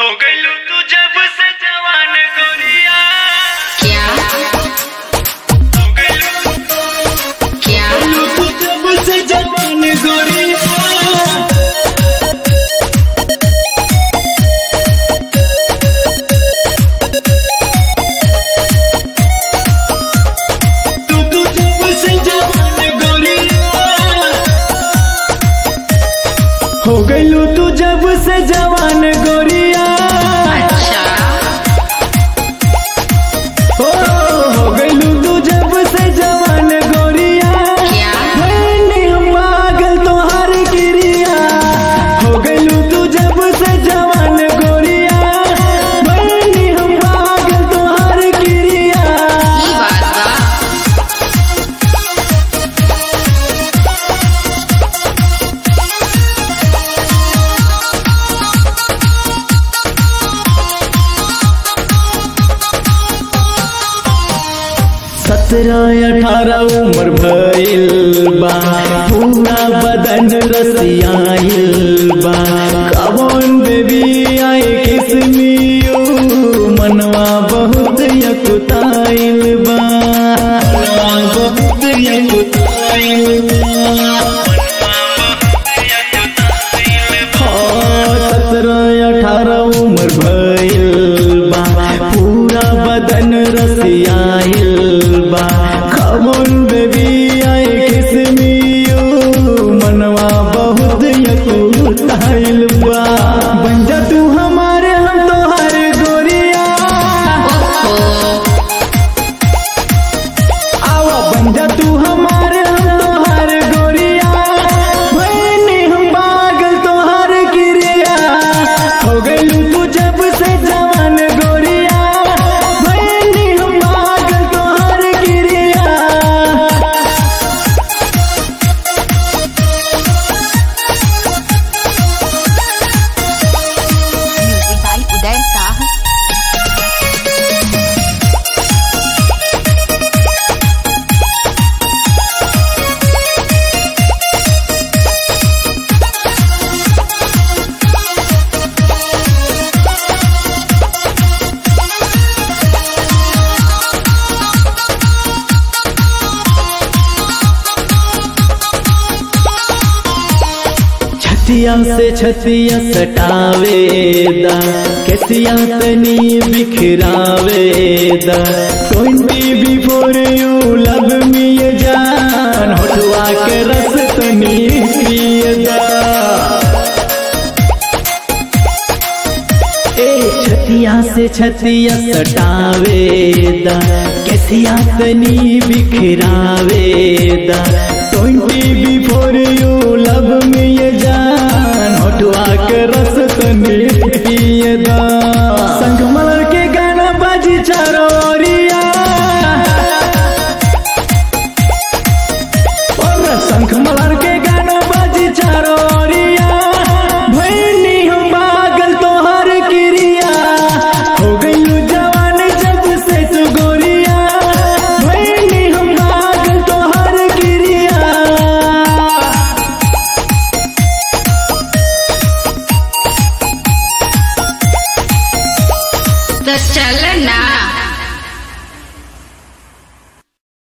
हो गइलू तू जब से जवान गोरिया क्या हो गइलू क्या तू जब से जवान गोरिया तू तू जब से जवान गोरिया हो गइलू तू जब से जवान गोरिया अच्छा हो हो गइलू तू जब से जवान गोरिया क्या मैंने हम पागल तोहार गिरिया हो गइलू तू जब से जवान गोरिया मैंने हम पागल तोहार गिरिया ई बात बा सत्रह अठारह उम्र भइल बा पूरा बदन रसियाइल बा कवन बेबी आए किसमियो मनवा बहुत यकुताइल बा मनवा बहुत यकुताइल बा सत्रह अठारह उम्र भइल बा पूरा बदन रसियाइल बा खमन बेबी आए किसमियो मनवा बहुत यकुताइल बा बन जा तू हमारे हम तोहार गोरिया ओहो आवा बन जा तू हमारे हम तोहार गोरिया भैनी हम पागल तोहार गिरिया हो गइलू तू जब से जवान गोरिया भैनी हम पागल तोहार गिरिया म्यूजिक बाय उदय साह छतिया से छतिया सटावे दा कैसिया तनी बिखरावे दा twenty before you love me ये जान होठवा के रस तनी पिए दा ए छतिया से छतिया सटावे दा कैसिया तनी बिखरावे दा ट्वेंटी बिफोर